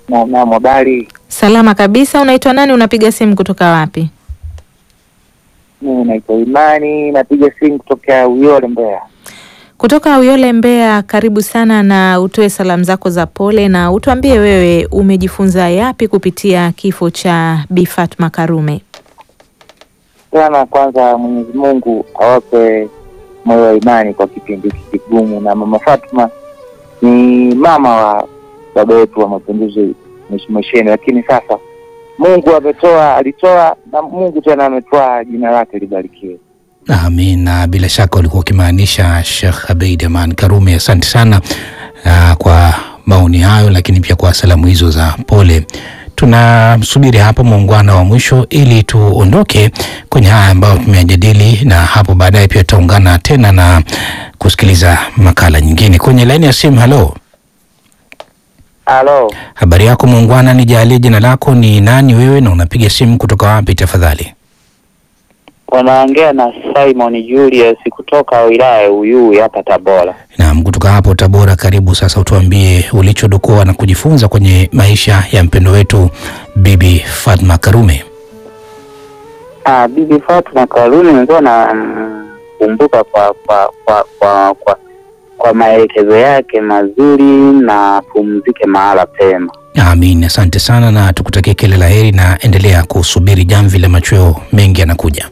na na habari. Salama kabisa. Unaitwa nani? Unapiga simu kutoka wapi? Mimi naitwa Imani, napiga simu kutoka Uyole, Mbeya. Kutoka Uyole, Mbeya. Karibu sana, na utoe salamu zako za pole na utuambie wewe umejifunza yapi kupitia kifo cha Bi Fatma Karume. Sana kwanza, Mwenyezi Mungu awape moyo wa imani kwa kipindi hiki kigumu, na mama Fatma ni mama wa baba yetu wa mapinduzi Mheshimiwa Shein, lakini sasa Mungu ametoa, alitoa na Mungu tena ametoa, jina lake libarikiwe. Amin. Na bila shaka ulikuwa ukimaanisha Sheikh Abeid Aman Karume. Asante sana uh, kwa maoni hayo, lakini pia kwa salamu hizo za pole. Tunamsubiri hapo muungano wa mwisho ili tuondoke kwenye haya ambayo tumeyajadili, na hapo baadaye pia tutaungana tena na kusikiliza makala nyingine kwenye laini ya simu. Halo, Halo, habari yako muungwana? Nijalie jina lako ni nani wewe, na unapiga simu kutoka wapi tafadhali? wanaongea na Simon Julius kutoka wilaya ya Uyui hapa Tabora. Naam, kutoka hapo Tabora. Karibu sasa, utuambie ulichodokoa na kujifunza kwenye maisha ya mpendo wetu Bibi Fatma Karume. Ah, Bibi Fatma Karume nilikuwa nakumbuka kwa kwa kwa kwa kwa, kwa maelekezo yake mazuri na pumzike mahala pema. Amin, asante sana na tukutakie kila la heri, na endelea kusubiri jamvi la machweo, mengi yanakuja.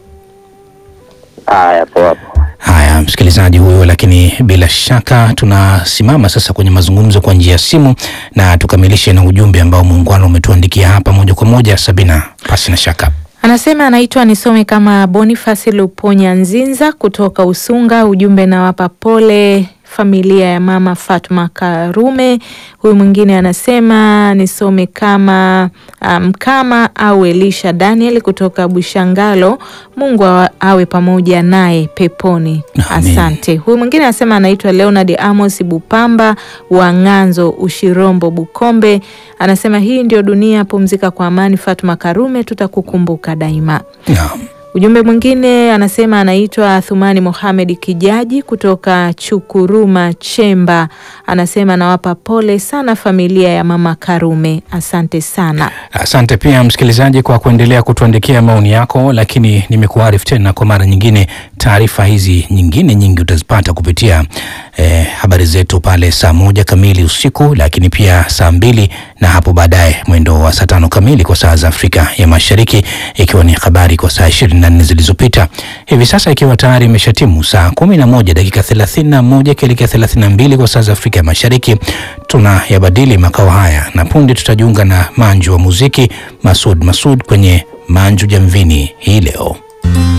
Haya, poa poa. Haya, msikilizaji huyo, lakini bila shaka tunasimama sasa kwenye mazungumzo kwa njia ya simu na tukamilishe na ujumbe ambao muungano umetuandikia hapa moja kwa moja. Sabina, pasi na shaka Anasema anaitwa nisome kama Bonifasi Luponya Nzinza kutoka Usunga. Ujumbe nawapa pole familia ya mama Fatma Karume. Huyu mwingine anasema nisome kama Mkama um, au Elisha Daniel kutoka Bushangalo. Mungu awa, awe pamoja naye peponi. Amin. Asante. Huyu mwingine anasema anaitwa Leonard Amos Bupamba wa Ng'anzo Ushirombo Bukombe. Anasema hii ndio dunia, pumzika kwa amani Fatma Karume, tutakukumbuka daima. naam. Ujumbe mwingine anasema anaitwa Thumani Mohamed Kijaji kutoka Chukuruma Chemba, anasema nawapa pole sana familia ya mama Karume. Asante sana. Asante pia msikilizaji kwa kuendelea kutuandikia maoni yako, lakini nimekuarifu tena kwa mara nyingine, taarifa hizi nyingine nyingi utazipata kupitia eh, habari zetu pale saa moja kamili usiku, lakini pia saa mbili na hapo baadaye mwendo wa saa tano kamili kwa saa za Afrika ya Mashariki, ikiwa ni habari kwa saa ishirini na nne zilizopita. Hivi sasa ikiwa tayari imeshatimu saa kumi na moja dakika thelathini na moja ikielekea thelathini na mbili kwa saa za Afrika ya Mashariki, tunayabadili makao haya na punde tutajiunga na manju wa muziki Masud Masud kwenye Manju Jamvini hii leo.